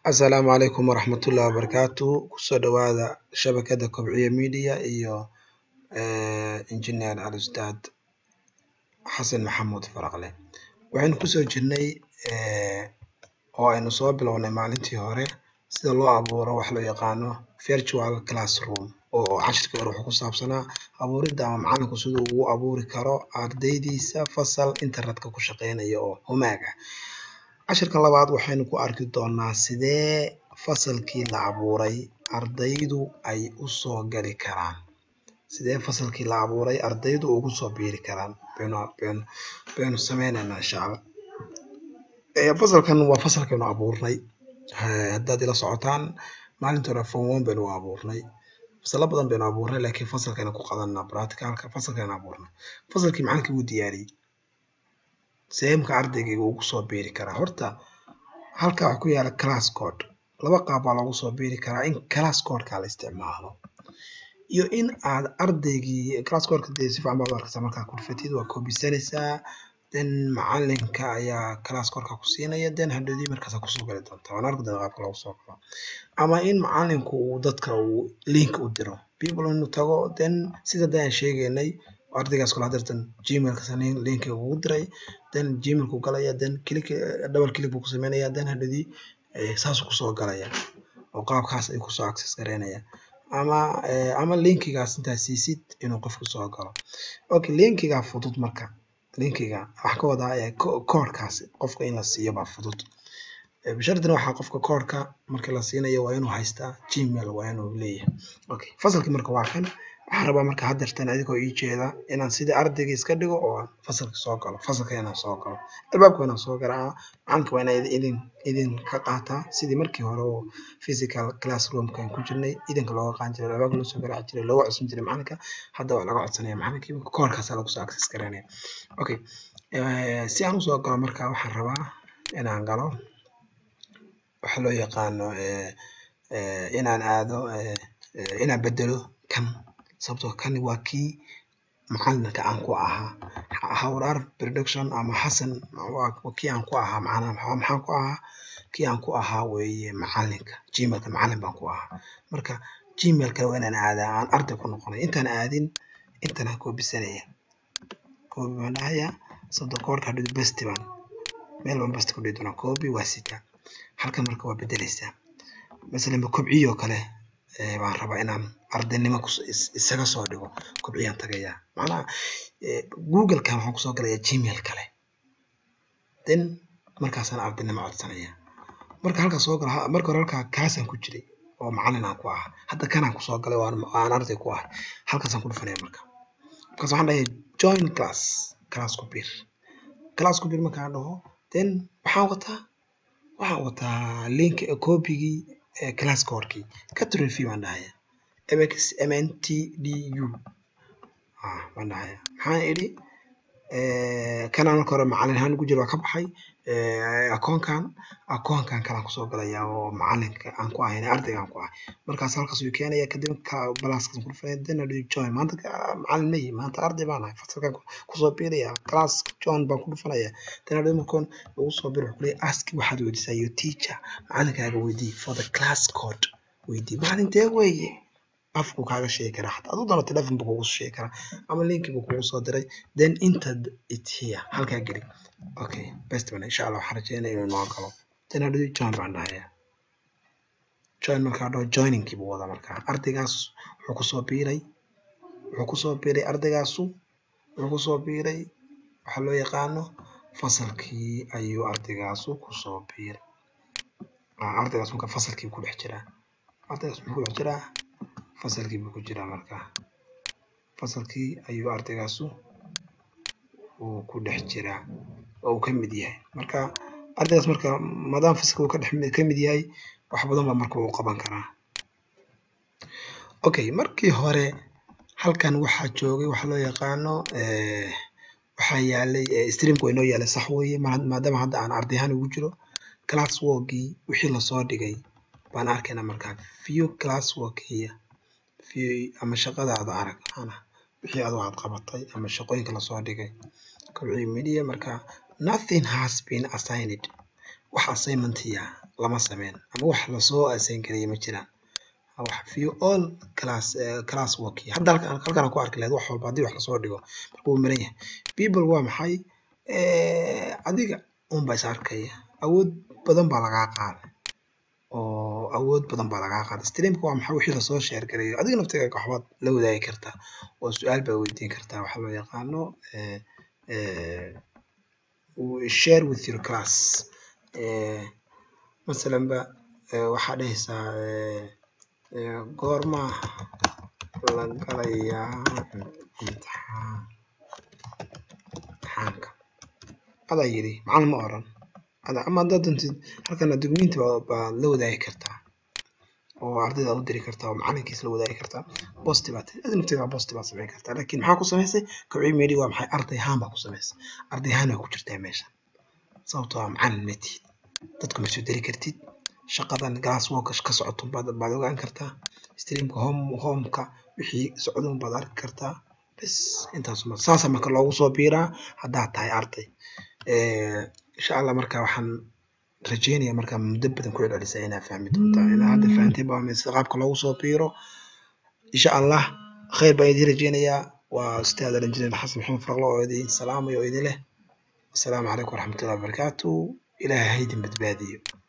Asalaamu calaykum waraxmatullaahi wabarakaatu kusoo dhawaada shabakada kobciye media iyo engineer al ustaad xasan maxamuud faraqle waxaynu kusoo jirnay oo aynu soo bilownay maalintii hore sida loo abuuro wax loo yaqaano virtual classroom oo cashirkii hore wuxuu ku saabsanaa abuuridda ama macalinku siduu ugu abuuri karo ardaydiisa fasal internetka ku shaqeynaya oo humaaga cashirka labaad waxaynu ku arki doonaa sidee fasalkii la abuuray ardaydu ay usoo gali karaan sidee fasalkii la abuuray ardaydu ugu soo biiri karaan baynu baynu baynu sameyneynaa insha allah fasalkan waa fasalkaynu abuurnay haddaad ila socotaan maalintii hore form one baynu u abuurnay fasalo badan baynu abuurnay laakiin fasalkaynu ku qadanaa practicalka fasalkaynu abuurnay fasalkii macalinkii wuu diyaariyey sidee marka ardaygayga ugu soo biiri karaa horta halkaa waxaa ku yaala class code laba qaab baa loogu soo biiri karaa in class codeka la isticmaalo iyo in aad ardaygii class codeka dee si fiican baad u arkaysaa markaa ku dhufatid waa koobisanaysaa then macalinka ayaa class codeka ku siinaya then hadhowdii markaasaa kusoo gali doontaa waan arki doonaa qaabka loogu soo galo ama in macalinku uu dadka uu link u diro people inuu tago then sida hadda aan sheegaynay ardaygaas kula hadirtan gmailka linkiga ugu diray then gmailku galaya then click double click buu ku sameynaya then hadhowdii saasuu kusoo galaya oo qaabkaas ay kusoo access gareynaya ama ama linkigaas intaa siisid inuu qofku soo galo okay linkiga fudud marka linkiga waxaa ka wadaa koodhkaas qofka in la siiyo baa fudud bishardina waxaa qofka koodhka marka la siinayo waa inuu haystaa gmail waa inuu leeyahay okay fasalkii marka waa kan waxaan rabaa marka haddeertan adigoo ii jeeda inaan sidii ardayga iska dhigo oo aan fasalka soo galo fasalka inaan soo galo albaabka waa inaan soo garaaca macalinka waa inaan idin idin ka qaataa sidii markii hore oo physical classroomka aan ku jirnay idinka looga qaadan jiray albaabka loo soo garaaci jiray looga codsan jiray macalinka hadda waa laga codsanaya macalinkii koorkaasaa lagu soo access garanaya okay si aan usoo galo marka waxaan rabaa inaan galo waxa loo yaqaano inaan aado inaan bedelo kan sababtoo kani waa kii macalinka aan ku ahaa hawraar production ama xasan waa kii aan ku ahaa macnaha maxaan ku ahaa kii aan ku ahaa weeye macalinka gmailka macalin baan ku ahaa marka gmailka waa inaan aadaa aan arday ku noqonay intaan aadin intan aan koobisanaya koobi baan dhahayaa sababtoo koorka hadhow besti baan meel baan besti ku dhihi doonaa koobi waa sita halkan marka waa bedeleysaa masalan kobciyoo kale baan rabaa inaan ardaynimo isaga soo dhigo kobciyaan tagayaa macnaha googlekan waxaan kusoo galayaa gmail kale then markaasaan ardaynimo codsanaya marka halkaa soo gala marka hore halkaa kaasaan ku jiray oo macalin aan ku ahaa hadda kanaan kusoo galay oo aan arday ku ahay halkaasaan ku dhufanaya marka markaas waxaan dhahayaa join class class ku bir class ku bir markaan dhaho then waxaan wataa waxaan wataa link koobigii class codekii catron fee baan dhahaya mx mntdu baan dhahaya maxaan idhi kanaan marka hore macalin ahaan ugu jiro waa ka baxay akoonkan akoonkan kalaan kusoo galaya oo macalinka aan ku ahayn ardayga aan ku ahay markaas halkaas uu keenaya kadib balaaskaas ku dhufanaya then adhi join maanta macalin ma yihi maanta arday baan ahay fasalkan kusoo biiraya class join baan ku dhufanaya then adhi markoon ugu soo bir wuxuu leeyahay ask waxaad weydiisaa your teacher macalinkaaga weydii for the class code weydii macalin dee weeye afku kaaga sheegi karaa xataa aduu doono telefon buu kugu sheegi karaa ama linki buu kugu soo diray then enter it here halkaa geli okay best man insha allah waxaan rajeynaya inuu noo galo then adhi join baan dhahayaa join markaa dhaho joiningkii buu wadaa markaa ardaygaas wuxuu kusoo biiray wuxuu kusoo biiray ardaygaasu wuxuu kusoo biiray waxaa loo yaqaano fasalkii ayuu ardaygaasu kusoo biiray ardaygaas marka fasalkii ku dhex jiraa ardaygaas muxuu ku dhex jiraa fasalkii buu ku jiraa markaa fasalkii ayuu ardaygaasu uu ku dhex jiraa oo uu ka mid yahay marka ardaygaas marka maadaama fasalka uu ka dhex ka mid yahay wax badan baa marka uu qaban karaa okay markii hore halkan waxaa joogay waxa loo yaqaano waxaa yaalay streamka waa inoo yaalay sax weeye maadaama hadda aan arday ahaan ugu jiro class workii wixii lasoo dhigay baan arkaynaa markaa view class work here view ama shaqadaada arag ana wixii adoo aad qabatay ama shaqooyinka lasoo dhigay kobciyo media marka nothing has been assigned wax assignmentiya lama sameyn ama wax lasoo assign gareeyay ma jiraan wax view all class uh, class work hadda halkan halkan aan ku arki lahayd wax walba haddii wax lasoo dhigo marka wuu maran yahay people waa maxay adiga un baa is arkaya awood badan baa lagaa qaaday oo awood badan baa lagaa qaaday streamka waa maxay wixii lasoo share gareeyo adiga naftiga waxbaad la wadaagi kartaa oo su-aal baa weydiin kartaa waxa loo yaqaano share with your class masalan ba waxaa dhehaysaa goorma la galayaa imtixaan imtixaanka adaa yidhi macalin ma oran ada ama haddaad doontid halkana documenti baad la wadaagi kartaa oo ardayda u diri kartaa oo macalinkiis la wadaagi kartaa bosti baad adi nafteeda bosti baad samayn kartaa laakiin maxaa ku samaysay kobciy media waa maxay arday ahaan baa ku samaysay arday ahaan waa ku jirtaa meesha sababtoo ah macalin ma tihid dadku ma soo diri kartid shaqadan glass work ka socoto baad baad ogaan kartaa streamka home homeka wixii socdon baad arki kartaa bas intaas ma saasa marka loogu soo biiraa haddaad tahay arday insha allah marka waxaan rajeynaya marka muddo badan ku celcelisa inaa fahmi doontaa inaa hadda fahantay baa sida qaabka loogu soo biiro insha allah khayr baan idiin rajeynayaa waa ustaad alinjineer xasan maxamed farqlo oo idin salaamayo oo idin leh asalaamu calaykum waraxmatullahi wabarakaatu ilaahay ha idin badbaadiyo